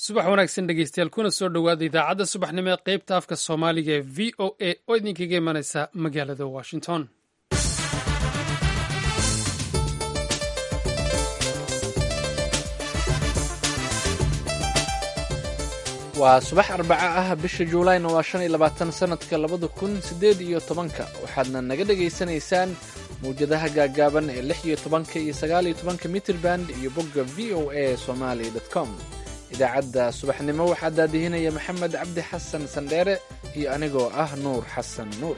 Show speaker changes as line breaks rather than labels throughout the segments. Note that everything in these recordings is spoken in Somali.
subax wanaagsan dhegeystayaal kuna soo dhowaada idaacadda subaxnimo ee qaybta afka soomaaliga ee v o a oo idinkaga imanaysa magaalada washington
waa subax arbaca ah bisha juulayna waa shan iyo labaatan sannadka labada kun siddeed iyo tobanka waxaadna naga dhegaysanaysaan mawjadaha gaagaaban ee lix iyo tobanka iyo sagaal iyo tobanka mitriband iyo bogga v o a somali com idaacadda subaxnimo waxaa daadihinaya maxamed cabdi xasan sandheere iyo anigoo ah nuur xasan nuur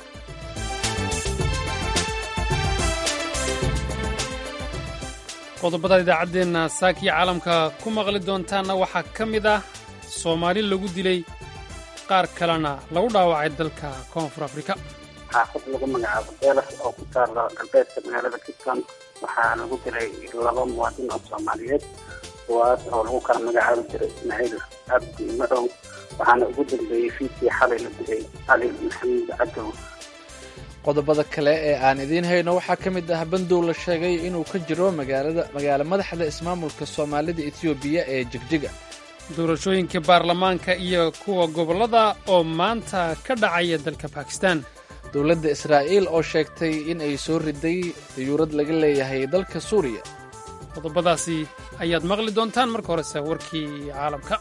qodobada idaacaddeenna saakiyo caalamka ku maqli doontaanna waxaa ka mid ah soomaali lagu dilay qaar kalena lagu dhaawacay dalka koonfur afrika
xaafad lagu magacaabo beelas oo ku taala galbeedka magaalada kitton waxaa lagu dilay laba muwaadin oo soomaaliyeed kuwaas oo lagu kala magacaabi jiray ismaaciil cabdi madow waxaana ugu dambeeyey fiidkii xalay la dilay cali maxamuud cadow
qodobada kale ee aan idiin hayno waxaa ka mid ah bandow la sheegay inuu ka jiro magaalada magaalo madaxda ismaamulka soomaalida etoobiya ee jigjiga
doorashooyinka baarlamaanka iyo kuwa gobollada oo maanta ka dhacaya dalka bakistan
dowladda israa'iil oo sheegtay in ay soo riday dayuurad laga leeyahay dalka suuriya
qodobadaasi ayaad maqli doontaan marka horese warkii caalamka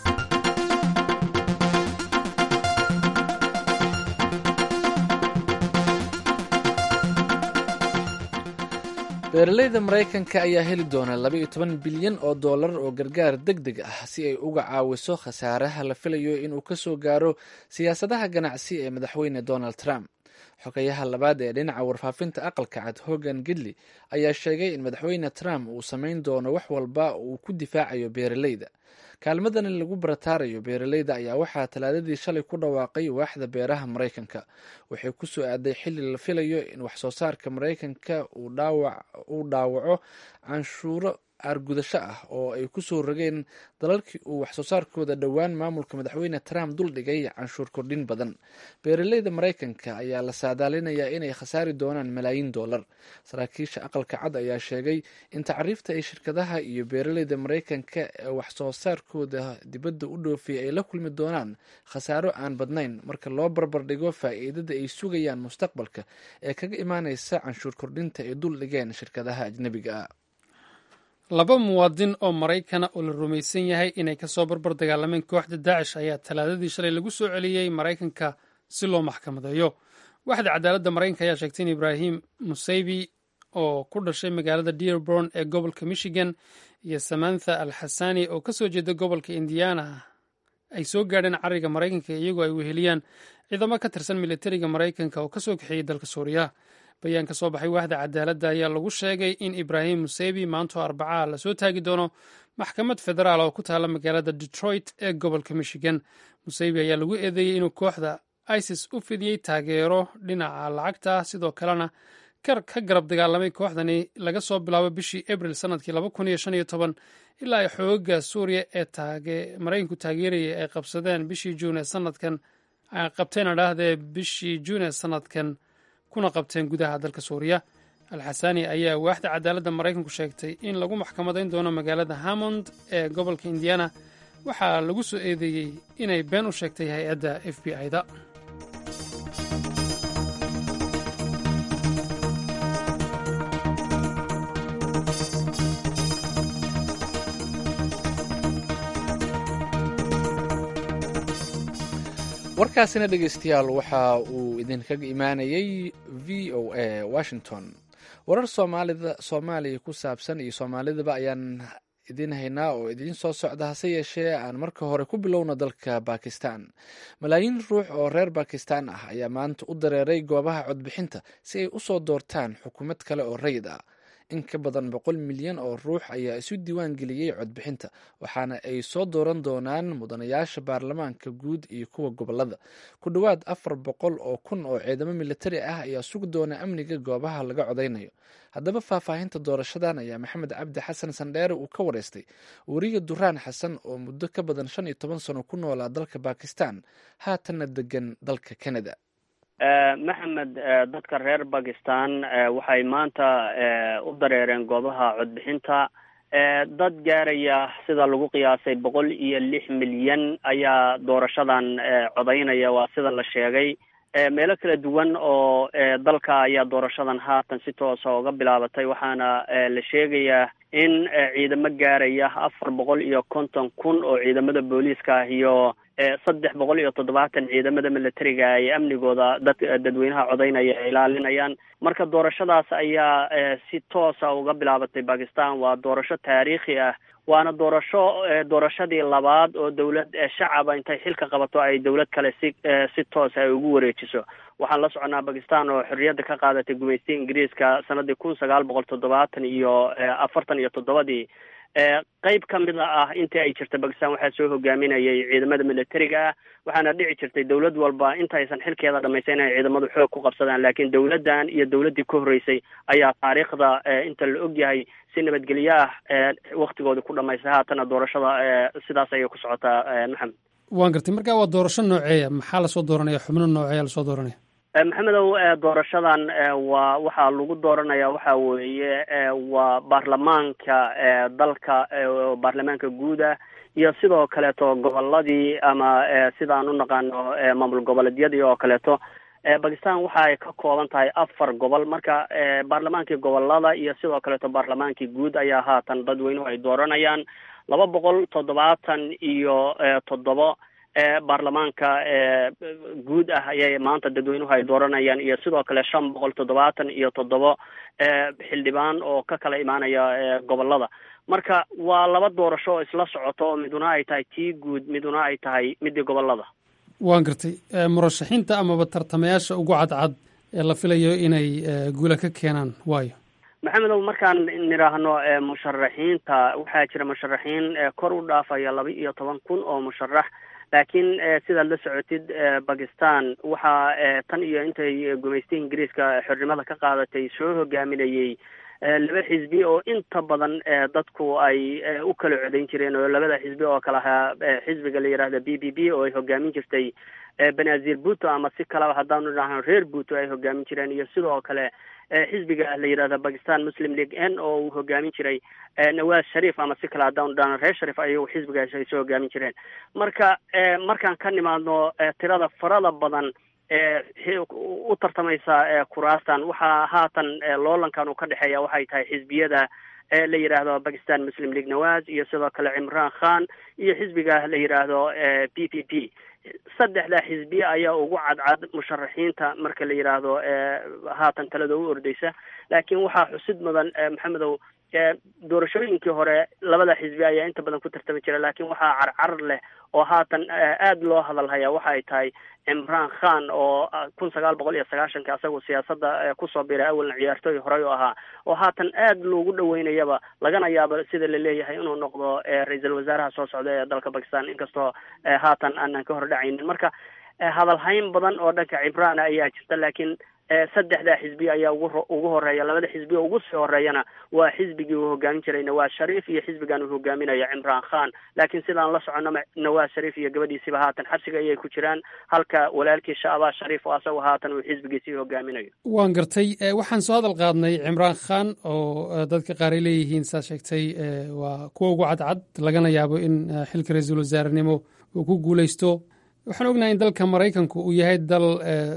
beeralayda maraykanka ayaa heli doona laba iyo toban bilyan oo dollar oo gargaar deg deg ah si ay uga caawiso khasaaraha la filayo inuu ka soo gaaro siyaasadaha ganacsi ee madaxweyne donald trump xogayaha labaad ee dhinaca warfaafinta aqalka cad hogan gidley ayaa sheegay in madaxweyne trump uu samayn doono wax walba uu ku difaacayo beeralayda kaalmadani lagu barataarayo beeralayda ayaa waxaa talaadadii shalay ku dhawaaqay waaxda beeraha maraykanka waxay ku soo aaday xilli la filayo in waxsoo saarka maraykanka uu dhaawaco canshuuro aargudasho ah oo ay ku soo rogeen dalalkii uu waxsoo saarkooda dhowaan maamulka madaxweyne trump duldhigay canshuur kordhin badan beeralayda maraykanka ayaa la saadaalinayaa inay khasaari doonaan malaayiin dollar saraakiisha aqalka cad ayaa sheegay in tacriifta ay shirkadaha iyo beeralayda maraykanka ee waxsoo saarkooda dibadda u dhoofiyay ay la kulmi doonaan khasaaro aan badnayn marka loo barbardhigo faa'iidada ay sugayaan mustaqbalka ee kaga imaaneysa canshuur kordhinta ay duldhigeen shirkadaha ajnebiga ah
laba muwaadin oo maraykana oo la rumaysan yahay inay ka soo barbar dagaalameen kooxda daacish ayaa talaadadii shalay lagu soo celiyey maraykanka si loo maxkamadeeyo waaxda cadaaladda maraykanka ayaa sheegtay in ibraahim musaybi oo ku dhashay magaalada dearborn ee gobolka michigan iyo samantha al xasani oo ka soo jeeda gobolka indiana ay soo gaadheen cariga maraykanka iyagoo ay weheliyaan ciidamo ka tirsan militariga maraykanka oo kasoo kaxeeyey dalka suuriya bayaan ka soo baxay waaxda cadaaladda ayaa lagu sheegay in ibraahim musebi maantoo arbacaa lasoo taagi doono maxkamad federaal oo ku taala magaalada detroit ee gobolka michigan musebi ayaa lagu eedeeyey inuu kooxda isis u fidiyey taageero dhinaca lacagta sidoo kalena kar ka garab dagaalamay kooxdani laga soo bilaabo bishii abril sanadkii ilaa ay xooga suuriya ee maraykanku taageerayay ay qabsadeen bishii juun ee sanadkan ay qabteen adhaahdee bishii juun ee sanadkan kuna qabteen gudaha dalka suuriya alxasani ayaa waaxda cadaaladda maraykanku sheegtay in lagu maxkamadayn doono magaalada hammond ee gobolka indiana waxaa lagu soo eedeeyey inay been u sheegtay hay-adda f b i-da
warkaasina dhegeystayaal waxa uu idinkaga imaanayay v o a washington warar soomaalida soomaaliya ku saabsan iyo soomaalidaba ayaan idiin haynaa oo idiin soo socda hase yeeshee aan marka hore ku bilowno dalka bakistan malaayiin ruux oo reer bakistan ah ayaa maanta u dareeray goobaha codbixinta si ay usoo doortaan xukuumad kale oo rayid ah in ka badan boqol milyan oo ruux ayaa isu diiwaan geliyey codbixinta waxaana ay soo dooran doonaan mudanayaasha baarlamaanka guud iyo kuwa gobolada ku dhowaad afar boqol oo kun oo ciidamo militari ah ayaa sugi doona amniga goobaha laga codaynayo haddaba faahfaahinta doorashadan ayaa maxamed cabdi xasan sandheere uu ka wareystay weriga duraan xasan oo muddo ka badan shan iyo toban sano ku noolaa dalka bakistan haatanna degan dalka canada
maxamed dadka reer bakistan waxay maanta u dareereen goobaha codbixinta dad gaaraya sida lagu qiyaasay boqol iyo lix milyan ayaa doorashadan codaynaya waa sida la sheegay meelo kala duwan oo dalka ayaa doorashadan haatan si toosa uga bilaabatay waxaana la sheegayaa in ciidamo gaaraya afar boqol iyo konton kun oo ciidamada booliiska ah iyo saddex boqol iyo toddobaatan ciidamada militariga ay amnigooda dad dadweynaha codaynaya ay ilaalinayaan marka doorashadaas ayaa si toosa uga bilaabatay bakistan waa doorasho taariikhi ah waana doorasho doorashadii labaad oo dawlad shacaba intay xilka qabato ay dawlad kale si si toosa ay ugu wareejiso waxaan la soconaa bakistan oo xorriyadda ka qaadatay gumaystiga ingiriiska sanadii kun sagaal boqol toddobaatan iyo afartan iyo toddobadii qeyb ka mid ah intii ay jirta bakistan waxaa soo hogaaminayay ciidamada militariga ah waxaana dhici jirtay dawlad walba intaysan xilkeeda dhamaysa inay ciidamadu xoog ku qabsadaan laakiin dawladdan iyo dawladdii ka horreysay ayaa taariikhda inta la ogyahay si nabadgelyo ah waktigoodii ku dhamaystay haatana doorashada sidaas ayay ku socotaa maxamed
waan gartay marka waa doorasho nooceeya maxaa lasoo dooranaya xubno nooceeya lasoo dooranaya
maxamedow doorashadan waa waxaa lagu dooranaya waxa weeye waa baarlamaanka dalka baarlamaanka guuda iyo sidoo kaleeto goboladii ama sidaan u naqaano maamul goboleedyadii oo kaleeto bakistan waxa ay ka kooban tahay afar gobol marka baarlamaankii gobolada iyo sidoo kaleeto baarlamaankii guud ayaa haatan dadweynuhu ay dooranayaan laba boqol toddobaatan iyo toddobo baarlamaanka guud ah ayay maanta dadweynuhu ay dooranayaan iyo sidoo kale shan boqol toddobaatan iyo toddobo xildhibaan oo ka kala imaanaya gobolada marka waa laba doorasho oo isla socoto oo miduna ay tahay tii guud miduna ay tahay midii gobolada
waan gartay murashaxiinta amaba tartamayaasha ugu cadcad ee la filayo inay guula ka keenaan waayo
maxamedow markaan nidhaahno musharaxiinta waxaa jira musharaxiin kor u dhaafaya laba iyo toban kun oo musharax laakiin sidaad la socotid bakistan waxaa tan iyo intay gumaystay ingiriiska xornimada ka qaadatay soo hogaaminayay laba xisbi oo inta badan dadku ay u kala codayn jireen oo labada xisbi oo kale ahaa xisbiga la yidhaahda b b b oo ay hogaamin jirtay benazir buto ama si kaleba haddaanu idhaahno reer buto ay hogaamin jireen iyo sidoo kale xisbiga la yidhahda bakistan muslim league n oo uu hogaamin jiray nawaz sharif ama si kale haddaanu idhaahno reer sharif ayagu xisbigaas ay soo hogaamin jireen marka markaan ka nimaadno tirada farada badan u tartamaysa kuraastan waxaa haatan loolankan uu ka dhexeeya waxay tahay xisbiyada la yidhaahdo bakistan muslim league nawaz iyo sidoo kale cimran khan iyo xisbiga la yidhaahdo p p p saddexda xisbi ayaa ugu cadcad musharaxiinta marka la yidhaahdo haatan talada u ordeysa laakiin waxaa xusid mudan maxamedow doorashooyinkii hore labada xisbi ayaa inta badan ku tartami jira laakiin waxaa carcar leh oo haatan aada loo hadalhaya waxa ay tahay cimran khan oo kun sagaal boqol iyo sagaashanka asagu siyaasadda kusoo biray awalna ciyaartooy horey u ahaa oo haatan aada loogu dhaweynayaba lagana yaabo sida la leeyahay inuu noqdo ra-iisul wasaaraha soo socda ee dalka bakistan inkastoo haatan aanan ka hordhacaynin marka hadalhayn badan oo dhanka cimraan ayaa jirta laakiin saddexda xisbi ayaa ugu ugu horeeya labada xisbi oo ugu sii horeeyana waa xisbigii uu hogaamin jiray nawaz sharif iyo xisbigan uu hogaaminayo cimraan khan laakiin sidaan la socono nawaz sharif iyo gabadhiisiba haatan xabsiga ayay ku jiraan halka walaalkii shacbaa sharif oo asagu haatan uu xisbigiisii hogaaminayo
waan gartay waxaan soo hadal qaadnay cimraan khan oo dadka qaar ay leeyihiin saa sheegtay waa kuwa ugu cadcad lagana yaabo in xilka ra-iisul wasaarenimo uu ku guuleysto waxaan ognahay in dalka maraykanku uu yahay dal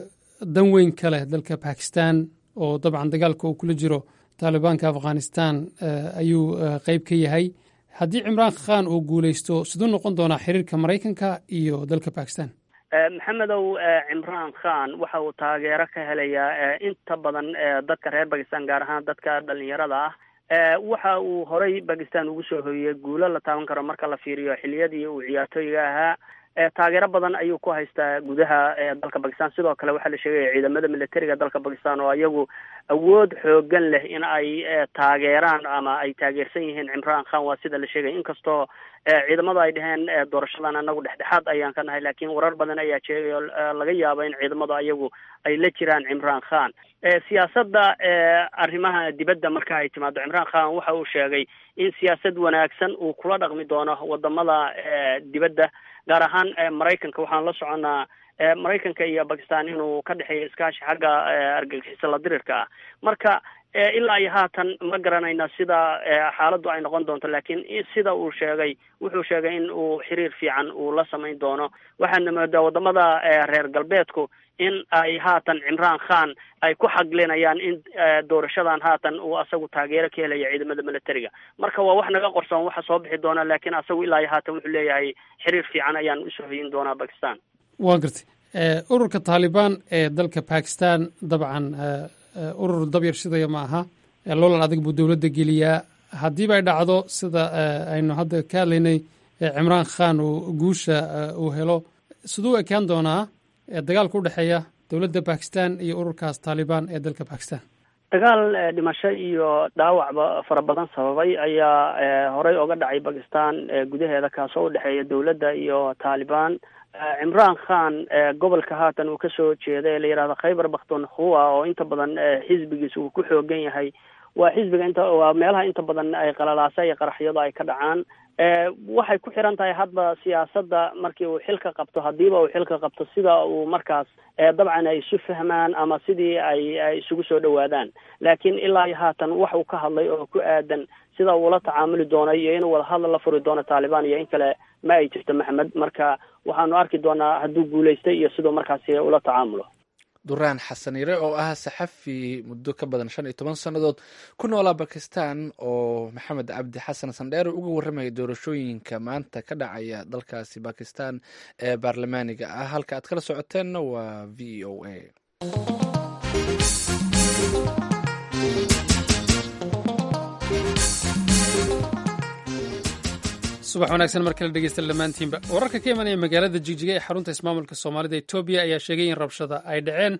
dan weyn ka leh dalka bakistan oo dabcan dagaalka uu kula jiro taalibaanka afghanistan ayuu qeyb ka yahay haddii cimraan khan uu guuleysto siduu noqon doonaa xiriirka maraykanka iyo dalka bakistan
maxamedow cimraan khan waxa uu taageero ka helayaa inta badan dadka reer bakistan gaar ahaan dadka dhalinyarada ah waxa uu horay bakistan ugu soo hoyiyey guulo la taaban karo marka la fiiriyo xiliyadii uu ciyaartooyga ahaa taageero badan ayuu ku haystaa gudaha dalka bakistan sidoo kale waxaa la sheegaya ciidamada militariga dalka bakistan oo iyagu awood xoogan leh in ay taageeraan ama ay taageersan yihiin cimraan khan waa sida la sheegaya inkastoo ciidamada ay dhaheen doorashadan anagu dhexdhexaad ayaan ka nahay laakiin warar badan ayaa sheegay oo laga yaabo in ciidamadu ayagu ay la jiraan cimraan khan siyaasadda arrimaha dibadda marka ay timaado cimraan khan waxa uu sheegay in siyaasad wanaagsan uu kula dhaqmi doono wadamada dibadda gaar ahaan maraykanka waxaan la soconnaa maraykanka iyo bakistan inuu ka dhexeeyo iskaashi xagga argagixisa la dirirka ah marka ilaa iyo haatan ma garanayna sida xaaladdu ay noqon doonto laakiin sida uu sheegay wuxuu sheegay in uu xiriir fiican uu la samayn doono waxaana moodaa wadamada reer galbeedku in ay haatan cimraan khan ay ku xaglinayaan in doorashadan haatan uu asagu taageero ka helaya ciidamada militariga marka waa wax naga qorsoon waxa soo bixi doona laakiin asagu ilaa iyo haatan wuxuu leeyahay xiriir fiican ayaan usoo hoyin doonaa bakistan
waa gartay ururka taalibaan ee dalka bakistan dabcan urur dabyar shidaya ma aha loolan adag buu dowladda geliyaa haddiiba ay dhacdo sida aynu hadda ka hadlaynay cimraan khan uu guusha uu helo siduu ekaan doonaa dagaalka u dhexeeya dowladda bakistan iyo ururkaas taalibaan ee dalka bakistan
dagaal dhimasho iyo dhaawacba fara badan sababay ayaa horey oga dhacay bakistan gudaheeda kaasoo udhexeeya dowladda iyo taalibaan cimraan khan gobolka haatan uu kasoo jeeda ee la yihahdo khaybar bakhtunkhua oo inta badan xisbigiisa uu ku xoogan yahay waa xisbiga inta waa meelaha inta badan ay qalalaasa iyo qaraxyadu ay ka dhacaan waxay ku xiran tahay hadba siyaasadda markii uu xilka qabto haddiiba uu xilka qabto sida uu markaas dabcan ay isu fahmaan ama sidii ay ay isugu soo dhawaadaan laakiin ilaa iyo haatan wax uu ka hadlay oo ku aadan sida uula tacaamuli doono iyo inuu wadahadal la furi doono taalibaan iyo in kale ma ay jirto maxamed marka waxaanu arki doonaa hadduu guulaystay iyo siduu markaasi ula tacaamulo
duraan xasaniire oo ah saxafi muddo ka badan shan iyo toban sannadood ku noolaa bakistan oo maxamed cabdi xasan sandheere uga warramaya doorashooyinka maanta ka dhacaya dalkaasi bakistan ee baarlamaaniga ah halka aad kala socoteenna waa v o a
subax wanaagsan mar kale dhegeysta dhammaantiinba wararka ka imanaya magaalada jigjiga ee xarunta ismaamulka soomaalida etoobiya ayaa sheegay in rabshada ay dhaceen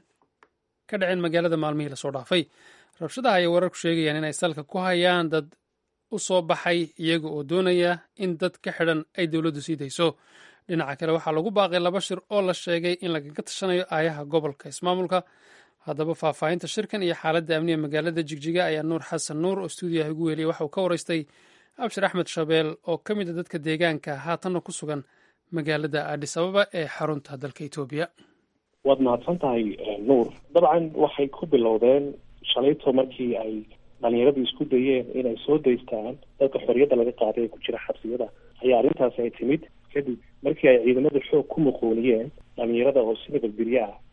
ka dhaceen magaalada maalmihii lasoo dhaafay rabshadaha ayay wararku sheegayaan inay salka ku hayaan dad u soo baxay iyaga oo doonaya in dad ka xidhan ay dowladdu sii dayso dhinaca kale waxaa lagu baaqay laba shir oo la sheegay in lagaga tashanayo aayaha gobolka ismaamulka haddaba faahfaahinta shirkan iyo xaaladda amniga magaalada jigjiga ayaa nuur xasan nuur oo stuudiyaha ugu weliyay waxa uu ka waraystay abshir axmed shabeel oo ka mid a dadka deegaanka haatanna ku sugan magaalada adis ababa ee xarunta dalka etoobiya
waad mahadsan tahay nuur dabcan waxay ku bilowdeen shalayto markii ay dhalinyaradii isku dayeen inay soo daystaan dadka xorriyadda laga qaaday ee ku jira xabsiyada ayaa arrintaasi ay timid kadib markii ay ciidamada xoog ku muquuniyeen dhalinyarada oo si nabadgelyo ah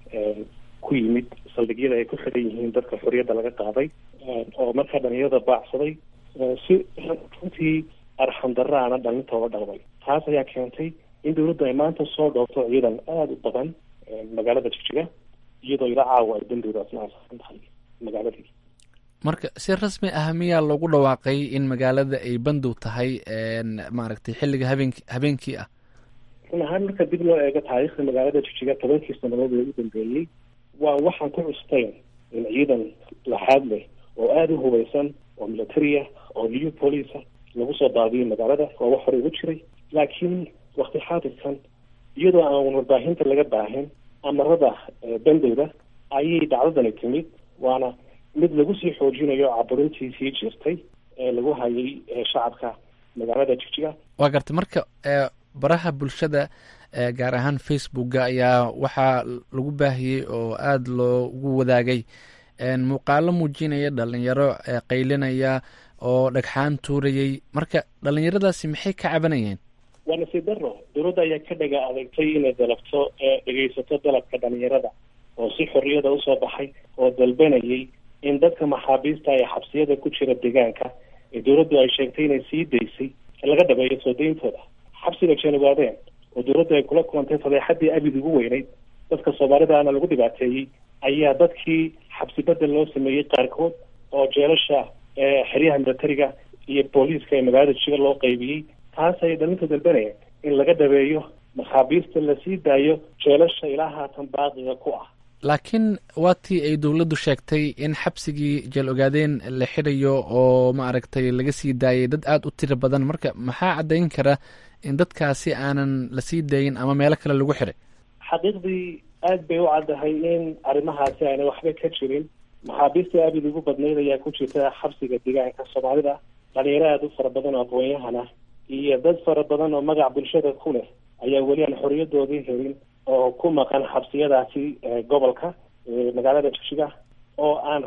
ku yimid saldhigyada ay ku xidhan yihiin dadka xorriyadda laga qaaday oo markaa dhalinyarada baacsaday si runtii arxamdaraana dhalintooda dhaqmay taas ayaa keentay in dawladdu ay maanta soo dhoofto ciidan aada u badan magaalada jigjiga iyadoo ila caawa ay dandowdaasna asaaran tahay magaaladii
marka si rasmi ah miyaa loogu dhawaaqay in magaalada ay bandow tahay maaragtay xilliga habeenk habeenkii ah
run ahaan marka dib loo eego taariikhda magaalada jigjiga tobankii sanadood ee u dambeeyey waa waxaan ku custayn in ciidan laxaad leh oo aada u hubaysan oo militaria oo new polica lagu soo daadiyay magaalada waa wax hore ugu jiray laakiin wakti xaadirkan iyadoo aan warbaahinta laga baahin amarada bandowda ayay dhacdadani timid waana mid lagu sii xoojinayo caburintii sii jirtay ee lagu hayay shacabka magaalada jigjiga
waa gartay marka baraha bulshada gaar ahaan facebooka ayaa waxaa lagu baahiyey oo aada loogu wadaagay muuqaalo muujinaya dhalinyaro qaylinaya oo dhagxaan tuurayay marka dhalinyaradaasi maxay ka cabanayeen
waa nasiib daro dowladda ayaa ka dhaga adeegtay inay dalabto dhegeysato dalabka dhalinyarada oo si xorriyada usoo baxay oo dalbanayay in dadka maxaabiista ee xabsiyada ku jira deegaanka ee dowladdu ay sheegtay inay sii daysay laga dhabeeyo soo dayntooda xabsiga jeenugaadeen oo dowladdu ay kula kulantay fadeexadii abid ugu weyneyd dadka soomaalidaana lagu dhibaateeyey ayaa dadkii xabsi bedel loo sameeyey qaarkood oo jeelasha xeryaha militariga iyo booliiska ee magaalada jiga loo qaybiyey taas ayay dhalinta dalbanayeen in laga dhabeeyo maxaabiista lasii daayo jeelasha ilaa haatan baaqiga ku ah
laakiin waa tii ay dowladdu sheegtay in xabsigii jeel ogaadeen la xidhayo oo maaragtay laga sii daayay dad aada u tiro badan marka maxaa caddayn kara in dadkaasi aanan lasii daayin ama meelo kale lagu xidhay
xaqiiqdii aad bay u caddahay in arrimahaasi aanay waxba ka jirin maxaabiista abid ugu badnayd ayaa ku jirta xabsiga deegaanka soomaalida dhalinyaro aada u fara badan oo aqoon-yahana iyo dad fara badan oo magac bulshada ku leh ayaa weli aan xorriyadoodii helin oo ku maqan xabsiyadaasi gobolka magaalada jigjiga oo aan rag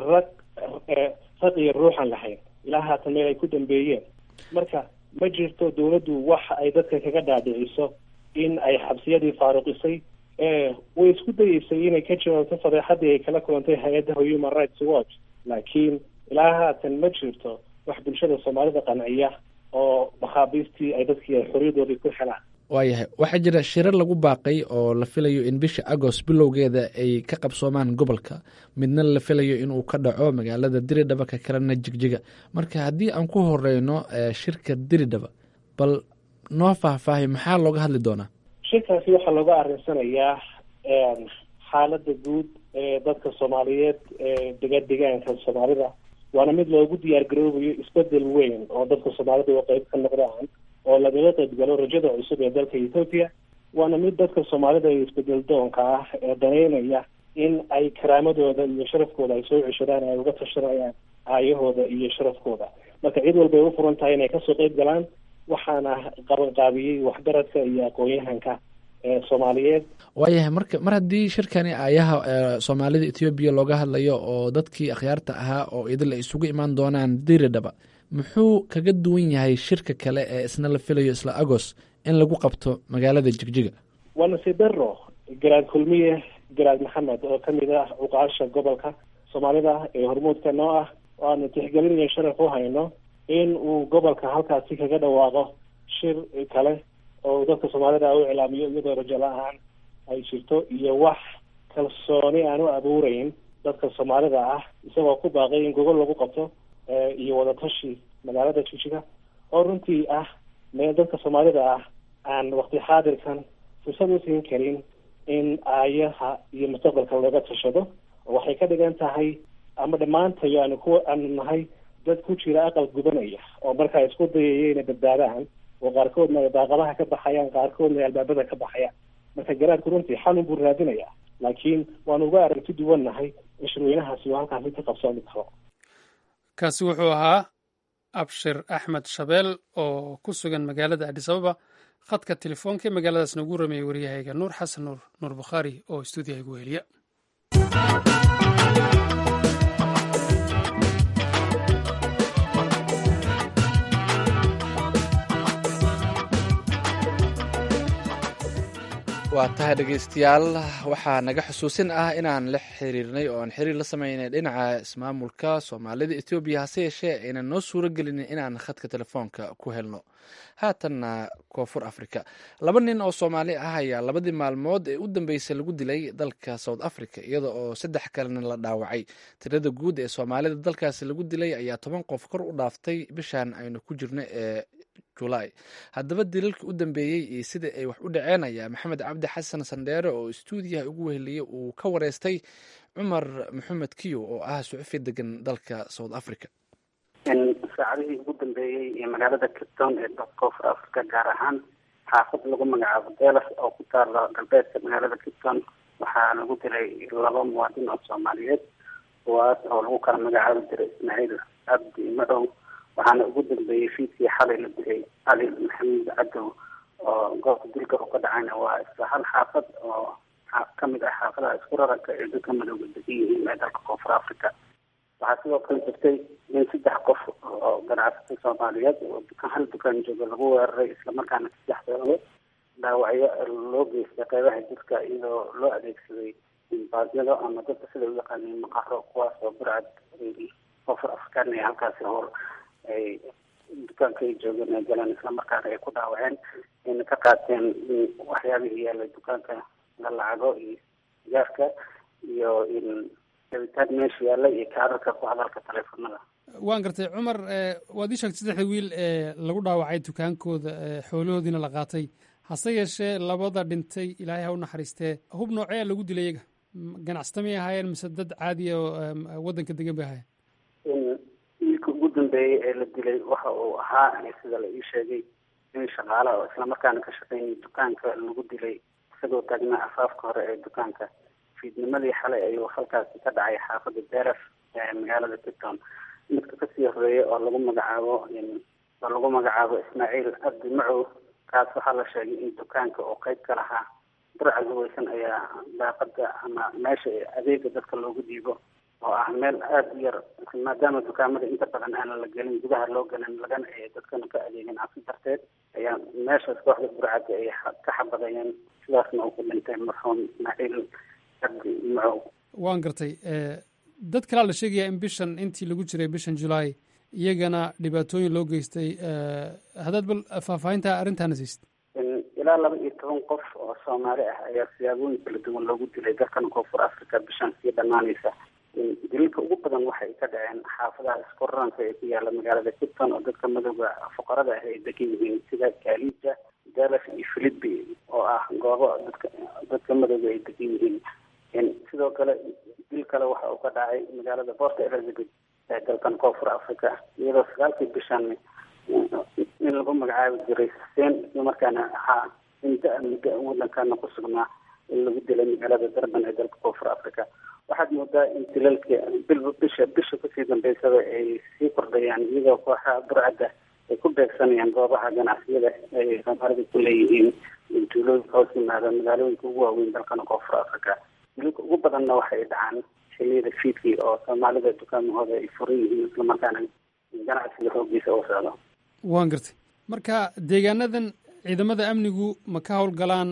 raq iyo ruuxan lahayn ilaa haatan meel ay ku dambeeyeen marka ma jirto dawladdu waxa ay dadka kaga dhaadhiciso in ay xabsiyadii faaruqisay way isku dayeysay inay ka jawaabto fadeexadii ay kala kulantay hay-adda human rights watch laakiin ilaa haatan ma jirto wax bulshada soomaalida qanciya oo maxaabiistii ay dadkii ay xorriyadoodii ku helaan
waayahay waxaa jira shirar lagu baaqay oo la filayo in bisha agost bilowgeeda ay ka qabsoomaan gobolka midna la filayo inuu ka dhaco magaalada diridhaba ka kalena jigjiga marka haddii aan ku horeyno shirka diridhaba bal noo faahfaahay maxaa looga hadli doonaa
shirkaasi waxaa looga arinsanayaa xaalada guud ee dadka soomaaliyeed ee dega degaanka soomaalida waana mid loogu diyaar garoobayo isbedel weyn oo dadka soomaalida oo qeyb ka noqdaan oo lagaga qayb galo rajada cusub ee dalka ethoopia waana mid dadka soomaalida ee isbedel doonka ah ee daneynaya in ay karaamadooda iyo sharafkooda ay soo ceshadaan ay uga tashanayaan aayahooda iyo sharafkooda marka cid walba ay u furan tahay inay kasoo qeyb galaan waxaana qabanqaabiyey waxgaradka iyo aqoon-yahanka ee soomaaliyeed
waayahay marka mar haddii shirkani aayaha soomaalida ethoobiya looga hadlayo oo dadkii akhyaarta ahaa oo idil ay isugu imaan doonaan diridhaba muxuu kaga duwan yahay shirka kale ee isna la filayo isla agos in lagu qabto magaalada jigjiga
waa nasidaro garaad kulmiye garaad maxamed oo kamid ah cuqaasha gobolka soomaalida ee hormuudka noo ah oo aanu tixgelin iyo sharaf u hayno in uu gobolka halkaasi kaga dhawaaqo shir kale oo dadka soomaalida u iclaamiyo iyadoo rajo la-aan ay jirto iyo wax kalsooni aan u abuureyn dadka soomaalida ah isagoo ku baaqay in gogol lagu qabto iyo wadatashi magaalada jigjiga oo runtii ah meel dadka soomaalida ah aan wakti xaadirkan fursad u siin karin in aayaha iyo mustaqbalka looga tashado waxay ka dhigan tahay ama dhammaantayo aanu ku aanu nahay dad ku jira aqal gubanaya oo markaa isku dayaya inay badbaadaan oo qaarkoodna ay daaqadaha ka baxayaan qaarkoodna ay albaabada ka baxayaan marka garaadku runtii xalun buu raadinaya laakiin waanu uga aragti duwan nahay in shirweynahaasi uu halkaasi ka qabsoomi karo
kaasi wuxuu ahaa abshir axmed shabeel oo ku sugan magaalada adis ababa khadka telefoonka ee magaaladaas noogu rameeyey waryahayga nuur xasan nuur nuur bukhaari oo stuudiyaha igu heliya
waa tahay dhegeystayaal waxaa naga xusuusin ah inaan la xiriirnay oo aan xiriir la sameynay dhinaca ismaamulka soomaalida ethoobiya hase yeeshee aynan noo suuro gelinin inaan khadka telefoonka ku helno haatanna koonfur africa laba nin oo soomaali ah ayaa labadii maalmood ee u dambeysay lagu dilay dalka south africa iyada oo saddex kalena la dhaawacay tirada guud ee soomaalida dalkaasi lagu dilay ayaa toban qof kor u dhaaftay bishan aynu ku jirno ee julaay haddaba dilalkii u dambeeyey iyo sida ay wax u dhaceen ayaa maxamed cabdi xasan sandheere oo istuudiyaha ugu weheliyey uu ka wareystay cumar maxamed kiyo oo ah suxufi degan dalka south africa
saacadihii ugu dambeeyey ee magaalada cape town ee dalka koonfur africa gaar ahaan xaafad lagu magacaabo delas oo ku taala galbeedka magaalada cape town waxaa lagu dilay laba muwaadin oo soomaaliyeed kuwaas oo lagu kala magacaabi jiray ismaaciil abdi madow waxaana ugu dambeeyey fiidkii xalay la dilay cali maxamuud cadow oo goobta dilka u ka dhacayna waa isla hal xaafad oo kamid ah xaafadaha isku raraka ee dadka madowga degan yihiin ee dalka koonfur africa waxaa sidoo kale jirtay in saddex qof oo ganacsata soomaaliyeed oo dukaan hal dukaan jooga lagu weeraray islamarkaana saddexdooda dhaawacyo loo geystay qeybaha jirka iyadoo loo adeegsaday baadyado ama dadka sida u yaqaaneen maqaro kuwaas oo burcad koonfur afrikaan ee halkaasi hor ay dukaanka ay joogeen ay galeen islamarkaana ay ku dhaawaceen ayna ka qaateen waxyaabihii yaalay dukaanka la lacago iyo sigaarka iyo in rabitaan meesha yaalla iyo kaararka ku hadalka taleefanada
waan gartay cumar waad ii sheegtay saddexda wiil ee lagu dhaawacay dukaankooda xoolahoodiina la qaatay hase yeeshee labada dhintay ilaahay ha u naxariistee hub noocee lagu dilay iyaga ganacsata may ahaayeen mise dad caadiya oo waddanka degan bay ahaayeen
wiilka ugu dambeeyey ee la dilay waxa uu ahaa sida la ii sheegay nin shaqaala oo islamarkaana ka shaqeynaya dukaanka lagu dilay isagoo taagnaa afaafka hore ee dukaanka fiidnimadii xalay ayuu halkaasi ka dhacay xaafada deras ee magaalada tipton midka kasii horeeya oo lagu magacaabo oo lagu magacaabo ismaaciil abdi macow kaas waxaa la sheegay in dukaanka oo qeyb ka lahaa burca gaweysan ayaa daaqada ama meesha adeega dadka loogu dhiibo oo ah meel aada u yar maadaama dukaamada inta badan aanan la gelin gudaha loo gelin lagana ee dadkana ka adeegin cabsi darteed ayaa meeshaas kooxda burcadda ay ka xabadayeen sidaasna uu ku dhintay marxuum ismaaciil cabdi macow
waan gartay dad kalaa la sheegaya in bishan intii lagu jiray bishan julaay iyagana dhibaatooyin loo geystay haddaad bal faahfaahinta arrintaana siisid
ilaa laba iyo toban qof oo soomaali ah ayaa siyaabooyin kala duwan loogu dilay dalkan koonfur africa bishan sii dhammaanaysa dililka ugu badan waxay ka dhaceen xaafadaha iskorranka ee ku yaala magaalada kipton oo dadka madowga fuqarada ah ay degan yihiin sida kalija dallas iyo philipi oo ah goobo dadka dadka madowga ay degan yihiin sidoo kale dil kale waxa uu ka dhacay magaalada port elizabeth ee dalkan koonfur africa iyadoo sagaalkii bishan in lagu magacaabi jiray xuseen islamarkaana ahaa in da- muddo wadankana ku sugnaa in lagu dilay magaalada durban ee dalka koonfur africa waxaad moodaa in dilalka bilba bisha bisha kasii dambeysaba ay sii kordhayaan iyadoo kooxaha burcadda ay ku beegsanayaan goobaha ganacsiyada ay soomaalida ku leeyihiin tuulooyinka hoos yimaada magaalooyinka ugu waaweyn dalkana koonfur africa dilalka ugu badanna waxay dhacaan xiliyada fiidkii oo soomaalida dukaamahooda ay furan yihiin islamarkaana ganacsiga xoogiisa u socdo
waan gartay marka deegaanadan ciidamada amnigu ma ka howlgalaan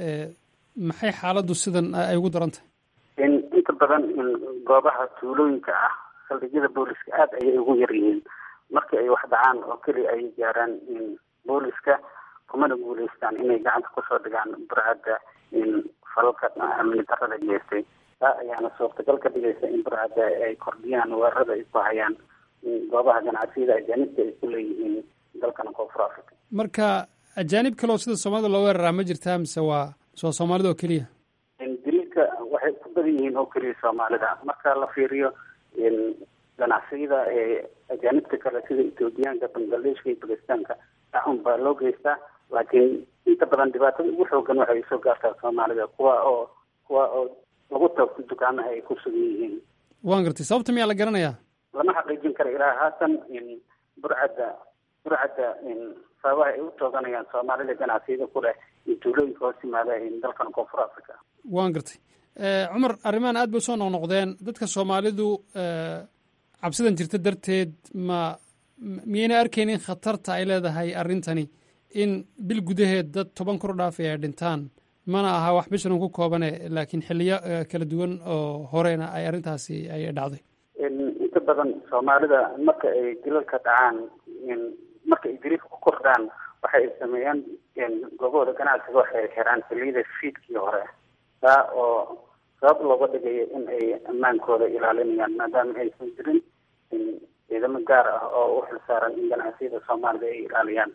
maxay xaaladdu sidan ay ugu daran tahay
inta badan goobaha tuulooyinka ah saldhigyada booliska aada ayay ugu yar yihiin markii ay wax dhacaan oo keliya ay gaaraan booliska kumana guuleystaan inay gacanta kusoo dhigaan burcadda falalka amni darada geystay taa ayaana suurtagal ka dhigaysa in burcadda ay kordhiyaan weerarada ay ku hayaan goobaha ganacsiyada ajaanibta ay ku leeyihiin dalkana koonfur africa
marka ajaanib kaleoo sida soomaalida loo weeraraa ma jirtaa mise waa soo soomaalida oo keliya
dililka waxay ku badan yihiin oo keliya soomaalida marka la fiiriyo ganacsiyada ee ajaanibta kale sida ethoobiyaanka bangladeshka iyo bakistaanka axun baa loo geystaa laakiin inta badan dhibaatada ugu xoogan waxay soo gaartaa soomaalida kuwa oo kuwa oo lagu toogto dukaamaha ay ku sugan yihiin
waan gartay sababta miyaa la garanayaa
lama xaqiijin karo ilaa haatan burcadda burcadda sababaha ay u tooganayaan soomaalida ganacsiyada ku leh iyo tuulooyinka hoos yimaada dalkan koonfur africa
waan gartay cumar arrimahan aad bay usoo noqnoqdeen dadka soomaalidu cabsidan jirta darteed ma miyayna arkaynin khatarta ay leedahay arrintani in bil gudaheed dad toban kor dhaafay ay dhintaan mana aha wax bishan ku koobane laakiin xiliyo kala duwan oo horena ay arrintaasi ay dhacday
inta badan soomaalida marka ay dilalka dhacaan marka ay dililka ku kordhaan waxay sameeyaan goobahooda ganacsiga waxay xiraan xiliyada fiidkii hore taa oo sabab looga dhigayo in ay ammaankooda ilaalinayaan maadaama aysan jirin ciidamo gaar ah oo u xilsaaran in ganacsiyada soomaalida ay ilaaliyaan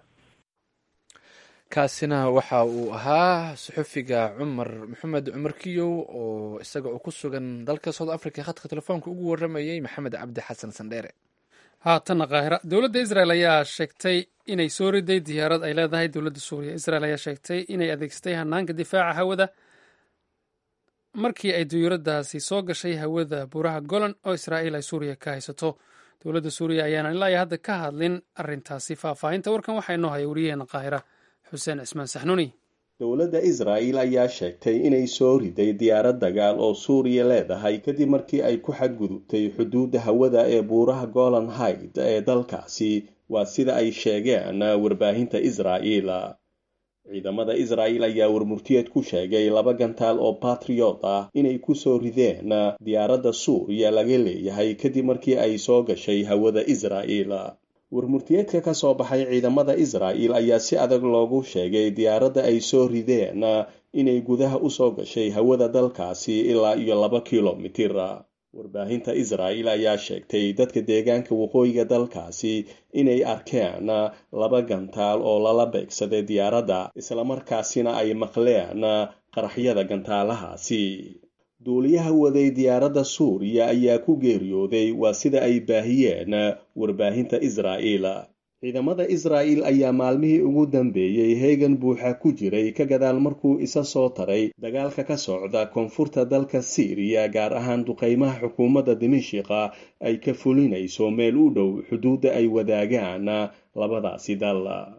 kaasina waxa uu ahaa suxufiga cumar maxamed cumar kiyow oo isaga oo ku sugan dalka south africa khadka telefoonka ugu waramayey maxamed cabdi xasan sandheere
haatanna kaahira dowladda israel ayaa sheegtay inay soo riday diyaarad ay leedahay dowladda suuriya israel ayaa sheegtay inay adeegsatay hanaanka difaaca hawada markii ay diyuuradaasi soo gashay hawada buuraha golan oo israa'iil ay suuriya ka haysato dowladda suuriya ayaana ilaa iyo hadda ka hadlin arrintaasi faahfaahinta warkan waxaa inoo haya wariyaheena qaahira xuseen cismaan saxnuuni
dowladda israa'il ayaa sheegtay inay soo riday diyaarad dagaal oo suuriya leedahay kadib markii ay ku xadgudubtay xuduudda hawada ee buuraha golan hayd ee dalkaasi waa sida ay sheegeen warbaahinta israa'iil ciidamada israa'il ayaa warmurtiyeed ku sheegay laba gantaal oo batriyot ah inay ku soo rideen diyaaradda suuriya laga leeyahay kadib markii ay soo gashay hawada israa'il warmurtiyeedka ka soo baxay ciidamada israa'il ayaa si adag loogu sheegay diyaaradda ay soo rideen inay gudaha usoo gashay hawada dalkaasi ilaa iyo laba kilomitir warbaahinta israa'il ayaa sheegtay dadka deegaanka waqooyiga dalkaasi inay arkeen laba gantaal oo lala beegsaday diyaaradda islamarkaasina ay maqleen qaraxyada gantaalahaasi duuliyaha waday diyaaradda suuriya ayaa ku geeriyooday waa sida ay baahiyeen warbaahinta israa'iil ciidamada israa'il ayaa maalmihii ugu dambeeyey heegan buuxa ku jiray ka gadaal markuu isa soo taray dagaalka ka socda koonfurta dalka siiriya gaar ahaan duqeymaha xukuumadda dimishiqa ay ka fulinayso meel u dhow xuduudda ay wadaagaan labadaasi dal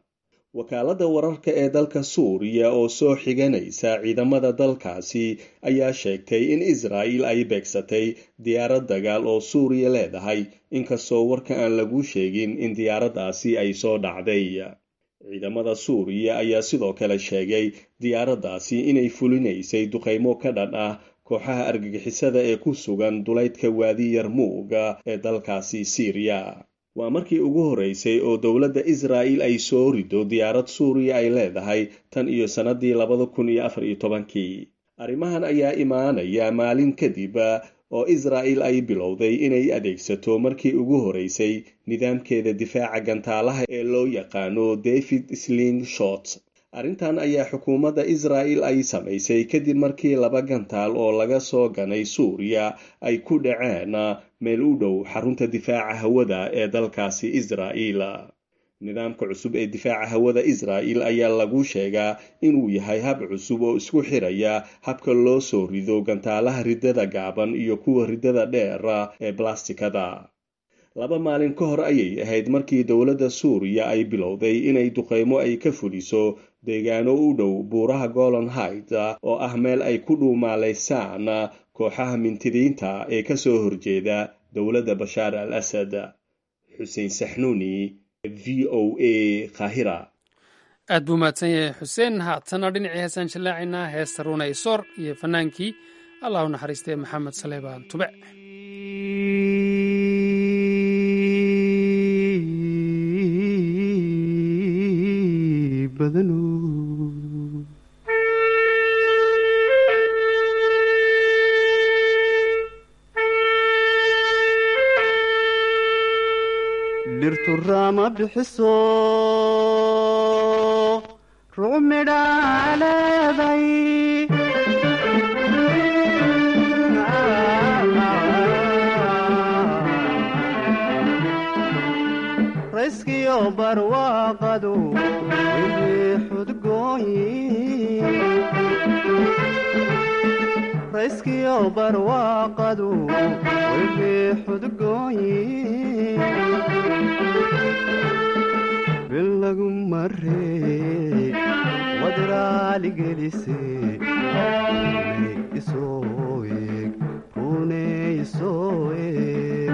wakaaladda wararka ee dalka suuriya oo soo xiganaysa ciidamada dalkaasi ayaa sheegtay in israa'il ay beegsatay diyaarad dagaal oo suuriya leedahay inkastoo warka aan lagu sheegin in diyaaraddaasi ay soo dhacday ciidamada suuriya ayaa sidoo kale sheegay diyaaraddaasi inay fulinaysay duqaymo ka dhan ah kooxaha argagixisada ee ku sugan dulaydka waadi yarmuuga ee dalkaasi siiriya waa markii ugu horreysay oo dowladda israa'il ay soo rido diyaarad suuriya ay leedahay tan iyo sannadii labada kun iyo afar iyo tobankii arrimahan ayaa imaanaya maalin kadib oo israa'il ay bilowday inay adeegsato markii ugu horreysay nidaamkeeda difaaca gantaalaha ee loo yaqaano david sling shot arrintan ayaa xukuumadda israa'il ay samaysay kadib markii laba gantaal oo laga soo ganay suuriya ay ku dhaceen meel u dhow xarunta difaaca hawada ee dalkaasi israa'il nidaamka cusub ee difaaca hawada israa'il ayaa lagu sheegaa inuu yahay hab cusub oo isku xiraya habka loo soo rido gantaalaha riddada gaaban iyo kuwa riddada dheer ee blastikada laba maalin ka hor ayay ahayd markii dowladda suuriya ay bilowday inay duqaymo ay ka fuliso deegaano u dhow buuraha golan hayd oo ah meel ay ku dhuumaalaysaan kooxaha mintidiinta ee ka soo horjeeda dowladda bashaar al asad xuseen saxnuuni v o a kahira
aad buu mahadsan yahay xuseen haatana dhinacii heesaan jallaacaynaa heesta ruunay soor iyo fannaankii allah u naxariistay maxamed saleebaan tube
dhirturama bixiso ruc midhaa leeday rayskiyo barwaaqadu wixii xudgooyi barwaaqadu wixii xudgooyi bilagu maree wadraaligelise runey isoo eeg runey isoo eeg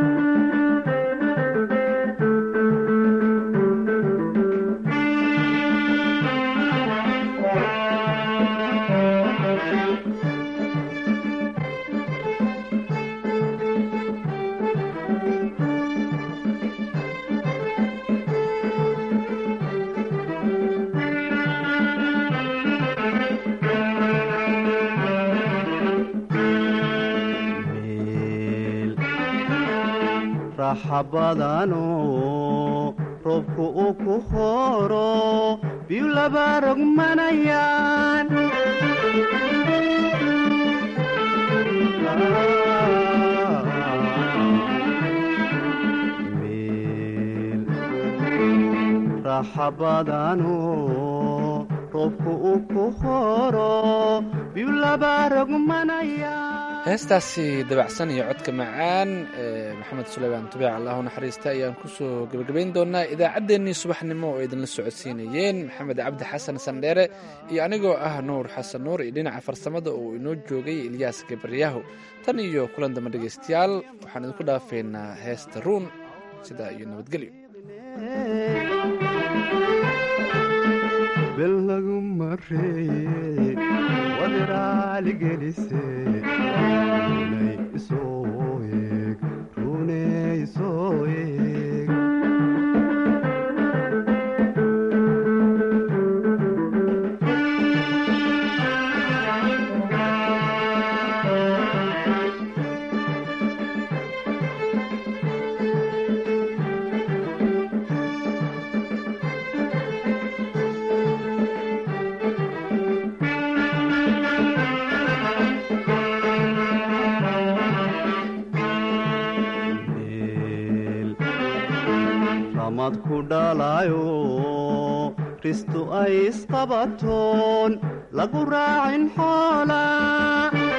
raxabadano roobku uu ku horo biyu laba rogmanayaan meel raxabadano roobku uu ku horo biyu laba rogmanayaan
heestaasi dabacsan iyo codka macaan ee maxamed suleymaan tubiic allahu naxariista ayaan kusoo gebagabayn doonaa idaacaddeenii subaxnimo oo idinla socodsiinayeen maxamed cabdi xasan sandheere iyo anigoo ah nuur xasan nuur iyo dhinaca farsamada oo inoo joogay ilyaas gabaryaho tan iyo kulan damba dhegaystayaal waxaan idinku dhaafeynaa heesta ruun sidaa iyo nabadgelyo
bilagu maree wadraaligelise runey isoo eeg runey isoo eeg ramad ku dhalayo ristu ay isqabatoon lagu raacin xoola